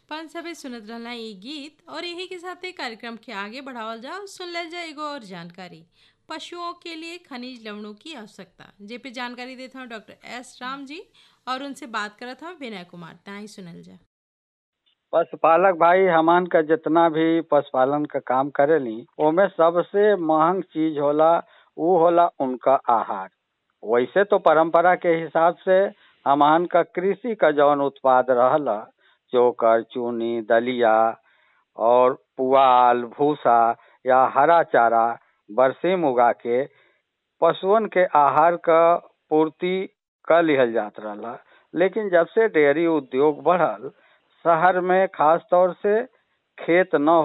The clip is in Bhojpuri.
पान सभे सुनत रहला ई गीत और यही के साथे कार्यक्रम के आगे बढ़ावल जाओ सुन ले जाए एगो और जानकारी पशुओं के लिए खनिज लवणों की आवश्यकता जे पे जानकारी देते हैं डॉक्टर एस राम जी और उनसे बात करत हैं विनय कुमार ताही सुनल जा पशुपालक भाई हमान का जितना भी पशुपालन का काम करेली ओमे सबसे महंग चीज होला उ होला उनका आहार वैसे तो परंपरा के हिसाब से हमान का कृषि का जौन उत्पाद रहला चोकर चूनी दलिया और पुआल भूसा या हरा चारा बरसीम उगा के पशुअन के आहार का पूर्ति कर लिहल जात रहला लेकिन जब से डेयरी उद्योग बढ़ल शहर में खास तौर से खेत न